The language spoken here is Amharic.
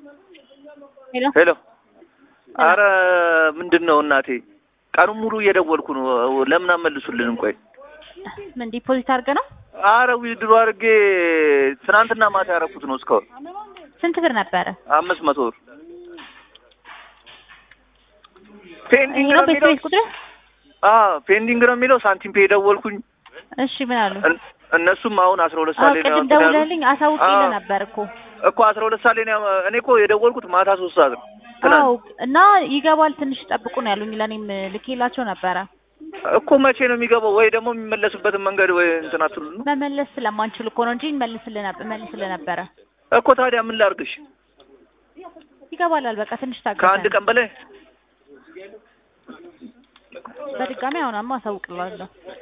ሄሎ ሄሎ አረ ምንድን ነው እናቴ ቀኑን ሙሉ እየደወልኩ ነው ለምን አመልሱልንም ቆይ ምን ዲፖዚት አድርገህ ነው? አረ ዊድሮ አድርጌ ትናንትና ማታ ያደረኩት ነው እስካሁን ስንት ብር ነበረ? አምስት መቶ ብር ይሄ ፔንዲንግ ነው ነው ቤት የሚለው ቤት ቁጥር? አዎ ፔንዲንግ ነው የሚለው ሳንቲም ፔ ደወልኩኝ እሺ ምን አሉ? እን- እነሱም አሁን አስራ ሁለት አዎ ሰዓት ላይ ነው ቅድም እንትን ያሉት። ደውለህልኝ አሳውቄልህ አዎ። ነበር እኮ። እኮ አስራ ሁለት ሰዓት ላይ ነው ያው- እኔ እኮ የደወልኩት ማታ ሶስት ሰዓት ነው ትናንት አዎ እና ይገባል ትንሽ ጠብቁ ነው ያሉኝ። ለእኔም ልኬላቸው ነበረ። እኮ መቼ ነው የሚገባው? ወይ ደግሞ የሚመለስበትን መንገድ ወይ እንትን አትሉ ነው መመለስ ስለማንችል እኮ ነው እንጂ እንመልስልህ ነበር መልስልህ ነበረ። እኮ ታዲያ ምን ላድርግሽ? ይገባላል በቃ ትንሽ ታገሰን። ከአንድ ቀን በላይ በድጋሚ አሁንማ አሳውቅልሃለሁ።